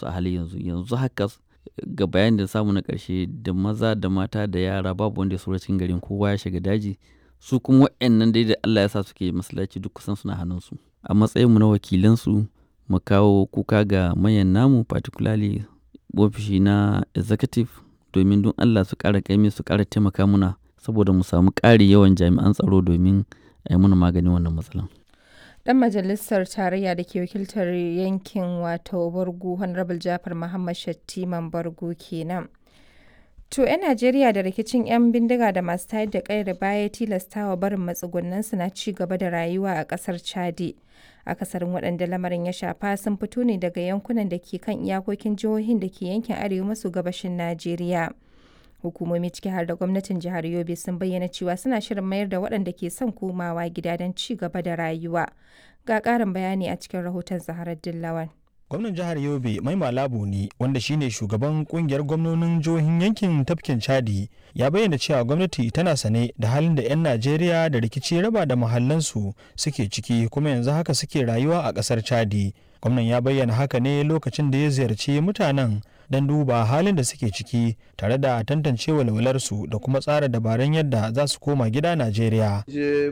musu a halin yanzu yanzu haka ga bayanin da samu na ƙarshe da maza da mata da yara babu wanda ya saura cikin garin kowa ya shiga daji su kuma waɗannan dai da Allah ya sa suke masallaci duk kusan suna hannunsu a matsayinmu na wakilansu mu kawo kuka ga manyan namu particularly ofishi na executive domin don Allah su ƙara kaimi su ƙara taimaka muna saboda mu samu ƙari yawan jami'an tsaro domin a yi muna maganin wannan matsalan. Dan majalisar tarayya da ke wakiltar yankin wato Bargu Honorable Jafar Muhammad Shattiman Bargu kenan. To 'yan Najeriya da rikicin 'yan bindiga da masu tayar da ƙayar baya tilastawa barin matsugunansu na ci gaba da rayuwa a ƙasar Chadi. Akasarin waɗanda lamarin ya shafa sun fito ne daga yankunan da ke kan iyakokin jihohin da ke yankin arewa maso gabashin Najeriya. Hukumomi ciki har da gwamnatin jihar Yobe sun bayyana cewa suna shirin mayar da waɗanda ke son komawa gida don ci gaba da rayuwa. Ga ƙarin bayani a cikin rahoton Zaharar Dillawan. gwamnan jihar yobe mai malabu ne wanda shine shugaban kungiyar gwamnonin jihohin yankin tafkin chadi ya bayyana cewa gwamnati tana sane da halin da 'yan najeriya da rikici raba da mahallansu suke ciki kuma yanzu haka suke rayuwa a kasar chadi gwamnan ya bayyana haka ne lokacin da ya ziyarci mutanen don duba halin da suke ciki tare da tantance walwalarsu da kuma tsara dabarun yadda za su koma gida najeriya je